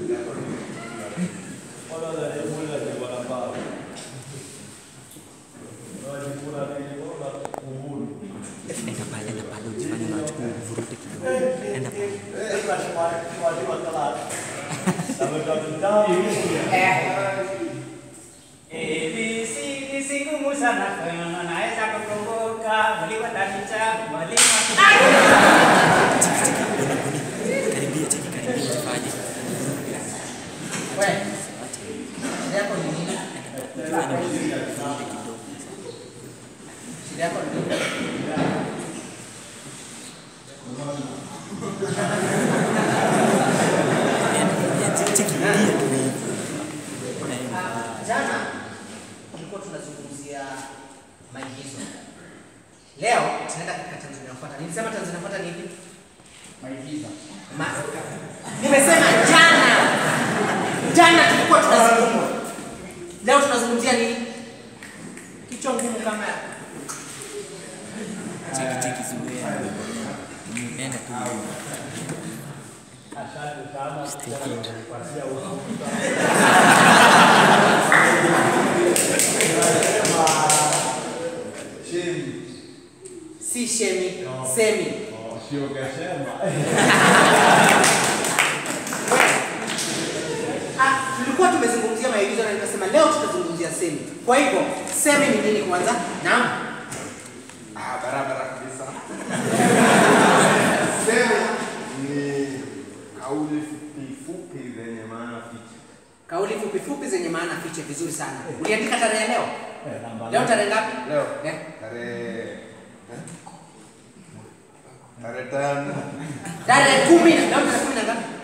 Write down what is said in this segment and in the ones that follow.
Enda pale, enda pale, ujifanye unachukua uvurute kidogo. Enda pale. ABC si ngumu sana kama naweza kukumbuka mwalimu atanicha mwalimu Cheki, cheki, buni, buni. Karibia, cheki, karibia, ujifanye. Wewe. Shida yako ni nini? Ujifanye uvurute kidogo. Shida yako ni nini? Enda, cheki, cheki, rudia tu hivi. Ah, Jana tulikuwa tunazungumzia maigizo. Leo tunaenda katika Tanzania inafuata. Nilisema Tanzania inafuata ni ipi? Maigizo. Ma Nimesema jana. Jana tulikuwa tunazungumza. Leo tunazungumzia nini? Kichwa ngumu kama Cheki, cheki, zuia. Enda tu hivi. si shemi, semi. Ah, tulikuwa tumezungumzia maigizo na nikasema leo tutazungumzia semi. Kwa hivyo semi ni nini kwanza? Naam. Ah, barabara kabisa. Sema ni kauli fupi fupi zenye maana fiche. Kauli fupi fupi zenye maana fiche vizuri sana. Uliandika tarehe leo? Leo tarehe ngapi? Leo Eh? tarehe eh? tarehe tano Tarehe kumi na leo tarehe kumi na ngapi?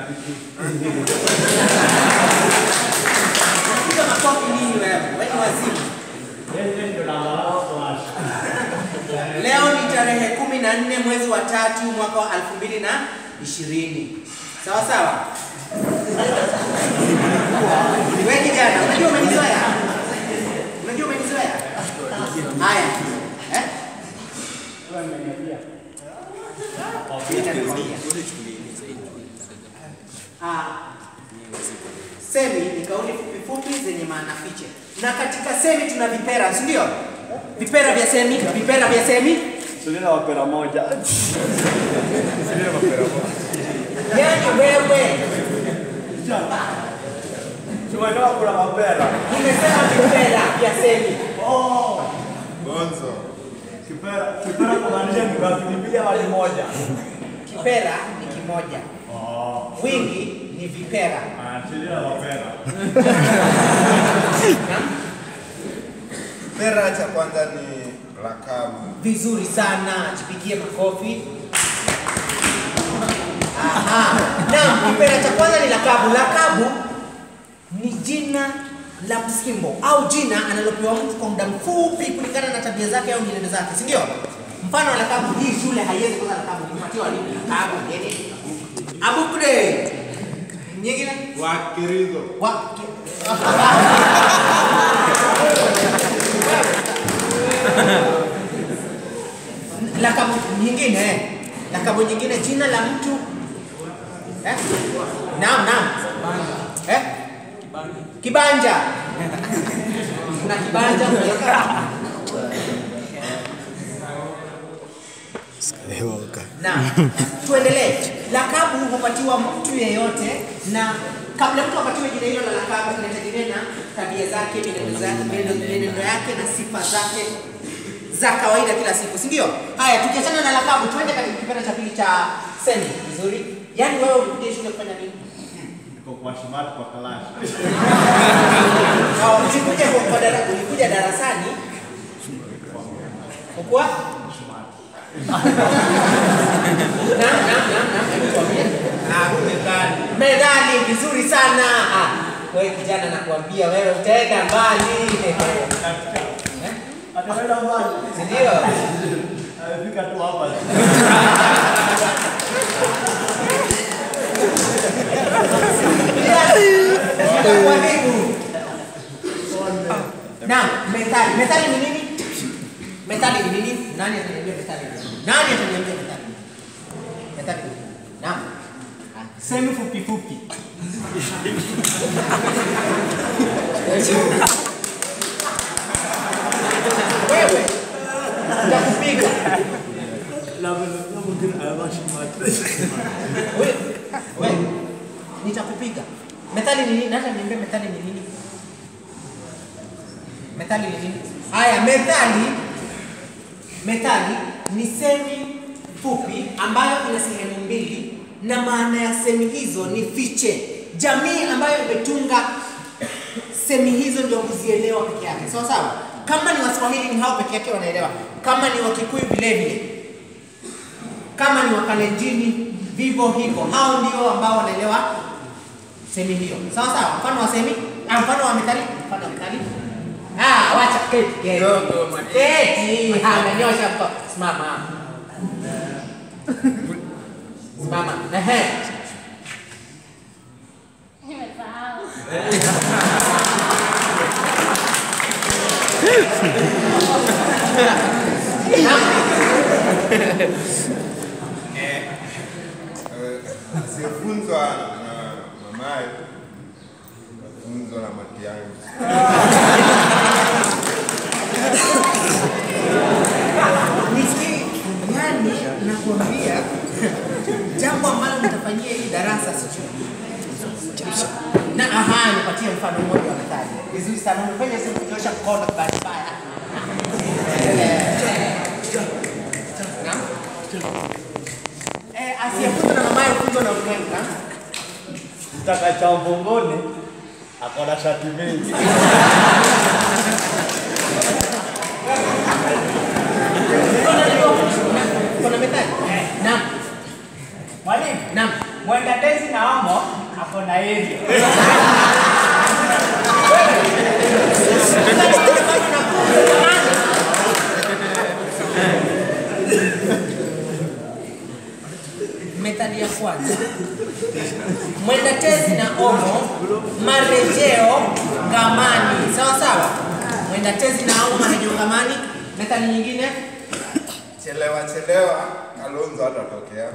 Piga makofi nini wewe? Wewe ni wazimu. Leo ni tarehe kumi na nne mwezi wa tatu mwaka wa elfu mbili na ishirini. Sawa sawa. Wewe kijana, unajua umenizoea? Unajua umenizoea? Haya. Eh? Ah, semi ni kauli fupi fupi zenye maana fiche, na katika semi tuna vipera, si ndio? Vipera vya semi, vipera vya semi. Sulina wapera moja. Yani wewe Tumetoka kula mapera. nimesema vipera vya semi. Oh, Gonzo. kipera kipera kumaanisha ni ngapi? Ni mbili ama ni moja? Kipera ni kimoja, Oh, wingi ni vipera. ah, Sulina wapera. Pera cha kwanza ni lakabu. Vizuri sana, jipigie makofi. Aha. Naam, kipera cha kwanza ni lakabu. Lakabu ni jina la msimbo au jina analopewa mtu kwa muda mfupi kulingana na tabia zake au mienendo zake, si ndio? Mfano wa lakabu, hii shule haiwezi kuwa lakabu, kupatiwa walimu lakabu nini? Abukre. Nyingine? Wakirizo. Wa lakabu nyingine lakabu nyingine jina la mtu eh? naam naam eh? kibanja kuna kibanja naam tuendelee lakabu hupatiwa mtu yeyote na kabla mtu apatiwe jina hilo la lakabu inategemea na tabia zake mienendo zake mienendo mienendo yake na sifa zake za kawaida kila siku, si ndio? Haya, tukiachana na lakabu, tuende katika kipande cha pili cha semi. Vizuri. Yaani wewe ulikuja shule kufanya nini? Niko kwa shimati kwa kalashi. Na ulikuja kwa kwa dara, ulikuja darasani kwa Naam, naam, naam, naam, hebu tuambie. Ah, medali. Medali vizuri sana. Ah, wewe kijana nakuambia wewe utaenda mbali. Atakwenda mbali. Si ndio? Amefika tu hapa. Itakuharibu. Naam, methali. Methali ni nini? Methali ni nini? Nani ataniambia methali ni nini? Nani ataniambia methali ni nini? Methali ni nini? Naam. Ah, Semi fupi fupi. Wewe nitakupiga. Wewe wewe nitakupiga. Methali ni nini? Hata niambie methali ni nini? Methali ni nini? Haya, methali methali ni semi fupi ambayo ina sehemu mbili na maana ya semi hizo ni fiche. Jamii ambayo imetunga semi hizo ndio huzielewa peke yake, sawa sawa. Kama ni Waswahili ni hao peke yake wanaelewa, kama ni Wakikuyu vile vile, kama ni Wakalenjini vivyo hivyo, hao ndio ambao wanaelewa semi hiyo, sawa sawa. Mfano wa semi, ah, mfano wa methali, mfano wa methali. Ah, wacha keti keti keti, amenyosha mko, simama simama, ehe. Nimesahau. asiyefunzwa na mamaye kafunzwa na matiang'i. Nisikie, yani nakwambia jambo ambalo mtafanyia hili darasa sijui. Na aha, nipatie mfano mmoja wa methali. Vizuri sana, umefanya sisi kunyosha mkono kwa bahati mbaya. Naam. Eh, asiyefunzwa na mamaye hufunzwa na ulimwengu. naam. Mtaka cha mvongoni akona shati mengi. Kuna methali? Naam. Mwalimu, Naam. mwenda tezi na omo ako na heri. Methali ya kwanza, mwenda tezi na omo, marejeo ngamani. Sawa sawa, mwenda tezi na omo, marejeo ngamani. Methali nyingine, Chelewa chelewa, Kalonzo hatatokea.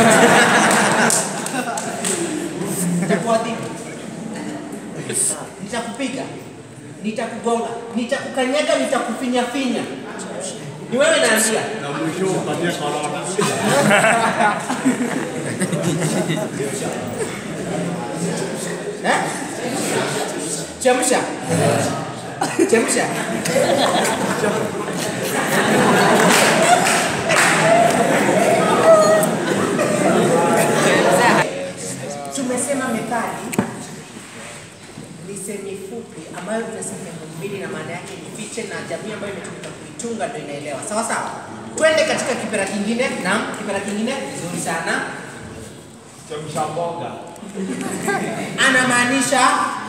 nitakuadhibu, nitakupiga, nitakugonga, nitakukanyaga, nitakufinyafinya. Ni wewe naambia. Na mwisho upatie korona. Eh? Chemsha. Chemsha. Tumesema methali ni semi fupi ambayo ina sehemu mbili na maana yake ni fiche na jamii ambayo imetumika kuitunga ndio inaelewa. Sawa sawa. Twende katika kipera kingine. Naam, kipera kingine vizuri sana. Chemsha mboga. anamaanisha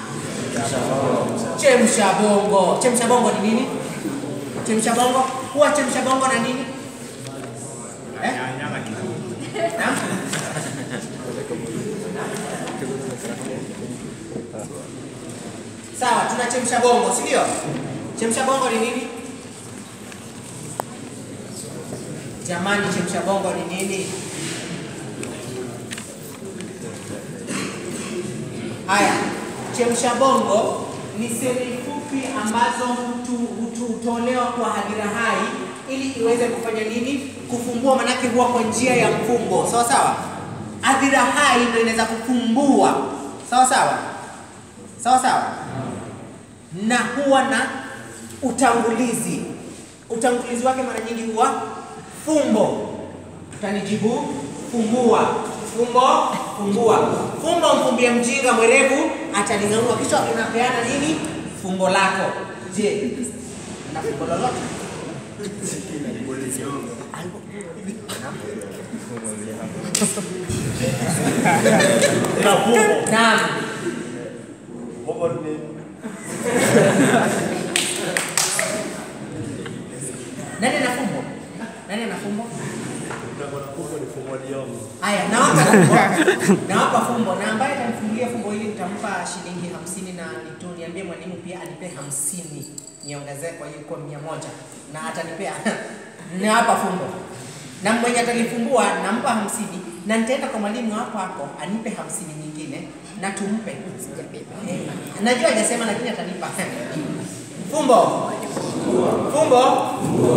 chemsha bongo. Chemsha bongo ni nini? Chemsha bongo huwa chemsha bongo na nini? Eh? Naam? Sawa, tuna chemsha bongo, si ndio? Chemsha bongo ni nini? Jamani, chemsha bongo ni nini? Haya, chemsha bongo ni semi fupi ambazo hutu- hutu- hutolewa kwa hadhira hai ili iweze kufanya nini? Kufumbua, manake huwa kwa njia ya mfumbo, sawa sawa. Hadhira hai ndio inaweza kufumbua, sawa sawa, sawa sawa, na huwa na utangulizi. Utangulizi wake mara nyingi huwa fumbo. Utanijibu fumbua, fumbo, fumbua. Fumbo mfumbie mjinga mwerevu ataling'aua, kisha unapeana nini? Fumbo lako. Je, na fumbo lolote? Na fumbo. Naam. Fumbo ni nini? Nani ana fumbo? Nani ana fumbo? Utakuwa na fumbo ni fumbo liongo. Haya, nawapa fumbo. Nawapa fumbo na ambaye atanifungulia fumbo hili nitampa shilingi hamsini na nitu niambie mwalimu pia anipe hamsini niongezee kwa hiyo kwa mia moja na atanipea nawapa fumbo na mwenye atalifumbua nampa hamsini na nitaenda kwa mwalimu hapo hapo anipe hamsini nyingine na tumpe. Eh, Najua hajasema lakini atanipa. Fumbo. Fumbo.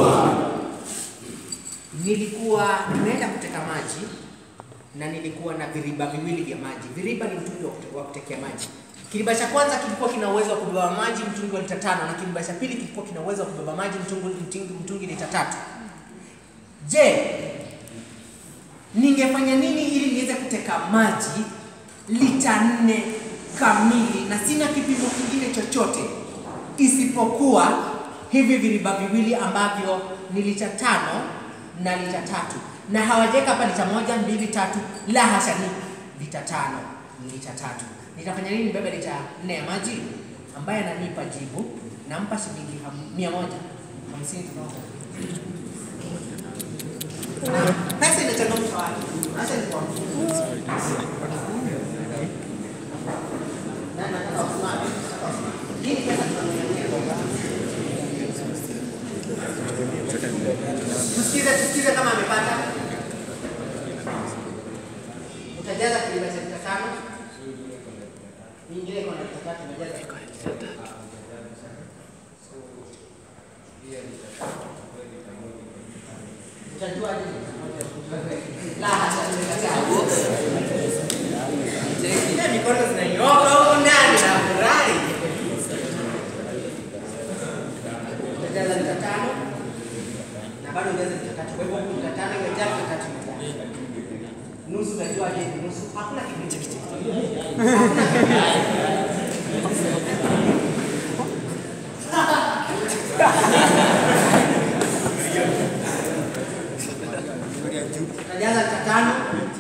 Nilikuwa nimeenda kuteka maji na nilikuwa na viriba viwili vya maji. Viriba ni mtungi wa kute- wa kutekea maji. Kiriba cha kwanza kilikuwa kina uwezo wa kubeba maji mtungi wa lita tano na kiriba cha pili kilikuwa kina uwezo wa kubeba maji mtungi, mtungi, mtungi lita tatu. Je, ningefanya nini ili niweze kuteka maji lita nne kamili na sina kipimo kingine chochote isipokuwa hivi viriba viwili ambavyo ni lita tano na lita tatu na hawajaweka hapa lita moja mbili tatu la hasha ni lita tano ni lita tatu nitafanya nini nibebe lita nne ya maji ambaye ananipa jibu nampa shilingi ham- mia moja hamsini tunaomba pesa inachangamsha watu. Acha nikwambie. Na- nataka usimame. Hii ni pesa tunanunua. Tusikize, tusikize kama amepata. Utajaza kiliba cha lita tano. Nyingine iko na lita tatu, unajaza. Utajua nini? La hasha, tumekataa. Ile mikono zinanyoka huko ndani na furahi. Utajaza lita tano na bado ujaze lita tatu. Kwa hivyo huku lita tano imejaa, lita tatu imejaa. Nusu unajua je, ni nusu? Hakuna kitu. Utajaza lita tano.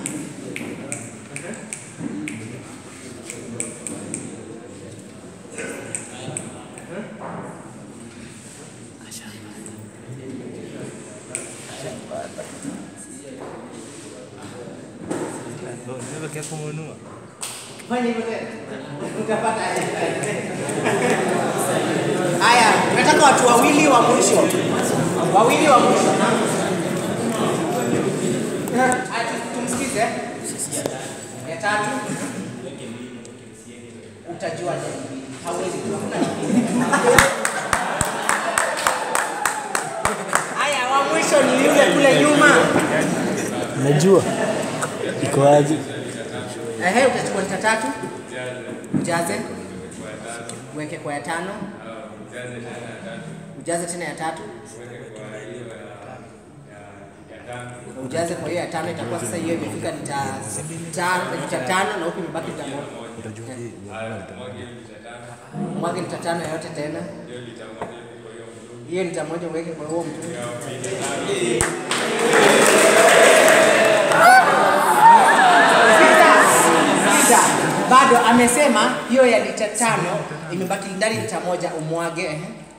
Fanya hivyo tena. Utapata haya. Nataka watu wawili wa mwisho, wawili wa mwisho. Ati tumsikize. Ya tatu utajua nini. Hauwezi kujua. Haya, wa mwisho ni yule kule nyuma. Najua iko aje? Ehe, utachukua lita tatu ujaze, uweke kwa ya tano, ujaze tena ya tatu, ujaze kwa hiyo ya tano. Itakuwa sasa hiyo imefika lita tano, lita tano na huku imebaki lita moja. Mwage lita tano yote tena, hiyo lita moja uweke kwa huo mtungi. Sikiza, bado amesema hiyo ya lita tano imebaki ndani lita moja umwage. ehe.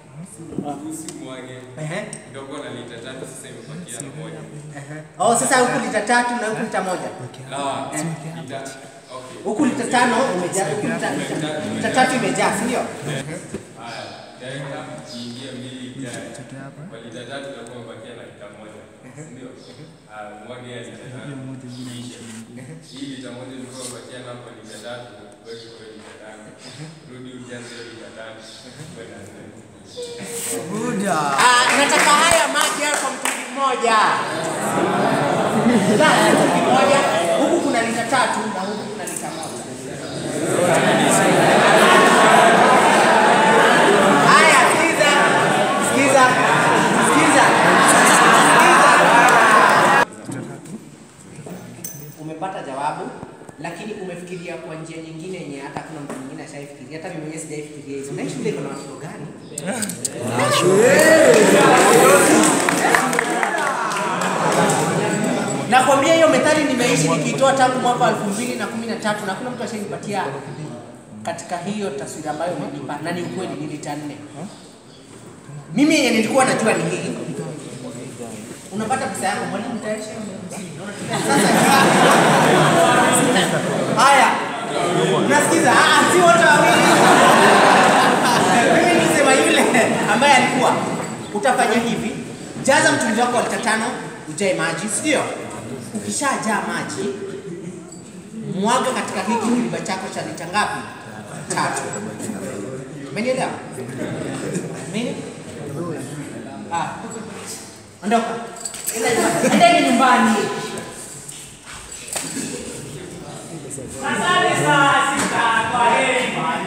Ehe, Ndogo na lita tatu sasa imebakia na moja. ehe. Oh, sasa huku lita tatu na huku lita moja. La, Eh, lita okay. Huku lita tano imejaa, huku lita, lita, lita tatu imejaa, si ndio? Haya, dakika iingie mbili ijae. Kwa lita tatu itakuwa imebakia na lita moja. Ndio. Ah, mwage ya lita tano. Kisha. Hii lita moja ilikuwa imebakia na kwa lita tatu, weke kwa lita tano. Rudi ujaze hiyo lita tano. Kwenda nne. Ah, nataka haya maji haya kwa mtungi mmoja. La, mtungi mmoja. Huku kuna lita tatu na huku kuna lita moja. Haya, sikiza. Sikiza. Sikiza. Sikiza. Umepata jawabu lakini umefikiria kwa njia nyingine yenye hata kuna mtu mwingine ashaifikiria, hata mimi mwenyewe sijaifikiria hizo. Na hii shule iko na watoto gani? Nakwambia hiyo methali nimeishi nikiitoa tangu mwaka wa elfu mbili na kumi na tatu na kuna mtu ashanipatia katika hiyo taswira ambayo umenipa, na ni ukweli, ni lita nne. Mimi yenye nilikuwa najua ni hii, unapata pesa yako mwalimu tayarisha hiyo hamsini. Sasa haya, unasikiza? Ah, si wote wawili. Mimi nisema yule ambaye alikuwa, utafanya hivi, jaza mtungi wako wa lita tano, ujae maji, si ndio? ukishajaa maji mwaga katika hiki kiriba chako cha lita ngapi? Tatu. Umenielewa? Mimi? Ah. Ondoka. Enda nyumbani. Endeni nyumbani. Asante sana sista, kwa heri bwana.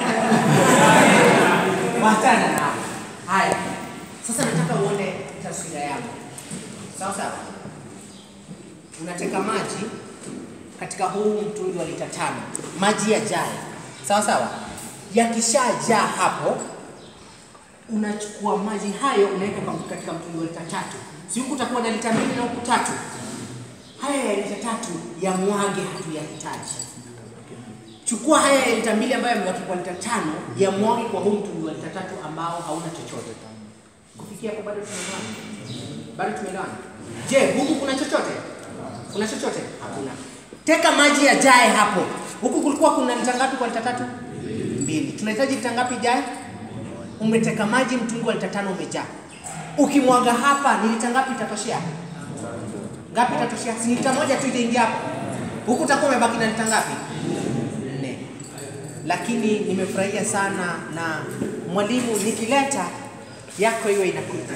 Wachana nao. Haya. Sasa nataka uone taswira yangu. Sawa sawa. Unateka maji katika huu mtungi wa lita tano, maji yajae. Sawa sawa. Yakishajaa hapo, unachukua maji hayo unaweka kwa- katika mtungi wa lita tatu. Si huku utakuwa na lita mbili na huku tatu. Haya ya lita tatu yamwage, hatuyahitaji. Chukua haya ya lita mbili ambayo yamebaki kwa lita tano yamwage kwa huu mtungi wa lita tatu ambao hauna chochote. Kufikia hapo bado tumeelewana? Bado tumeelewana? Je, huku kuna chochote? Kuna chochote? Hakuna. Teka maji yajae hapo. Huku kulikuwa kuna lita ngapi kwa lita tatu? Mbili. Tunahitaji lita ngapi ijae? Umeteka maji mtungi wa lita tano umejaa. Ukimwaga hapa ni lita ngapi itatoshea? Ngapi itatoshea? Si lita moja tu itaingia hapo. Huku utakuwa umebaki na lita ngapi? Nne. Lakini nimefurahia sana na mwalimu, nikileta yako iwe inakuja.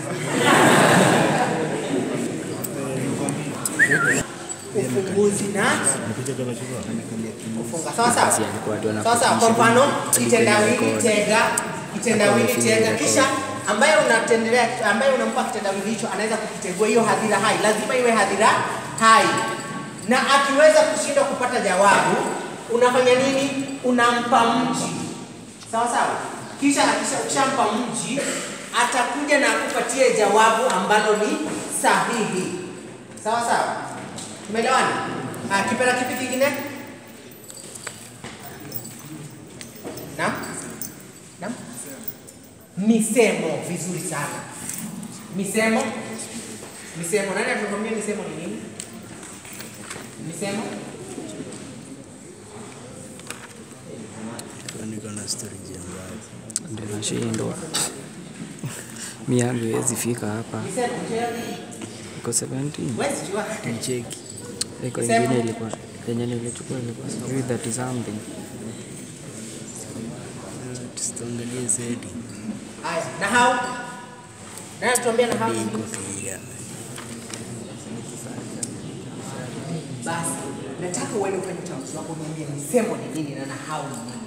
Ufunguzi na kufunga. Sawa sawa. Sawa sawa. Kwa mfano kitendawili tega, kitendawili tega, kisha ambaye unatendelea ambaye unampa kitendawili hicho anaweza kukitegua hiyo hadhira hai, lazima iwe hadhira hai, na akiweza kushindwa kupata jawabu unafanya nini? Unampa mji. Sawa sawa. Kisha akisha- ukishampa mji atakuja na akupatie jawabu ambalo ni sahihi. Sawa sawa. Tumeelewana? Ah, kipera kipi kingine? Naam? Naam? Misemo vizuri sana. Misemo? Misemo. Nani atukwambia misemo ni nini? Misemo? Ndio nashindwa. Mi yangu iwezi fika hapa. Misemo je? Iko 17. Wewe jua. Iko Sema. ingine ilikuwa yenye nilichukua ilikuwa sijui 30 something. Haya, na hao? Nani atuambia na hao? Basi, nataka uende ufanye utambuzi wako niambie misemo ni nini na nahau ni nini.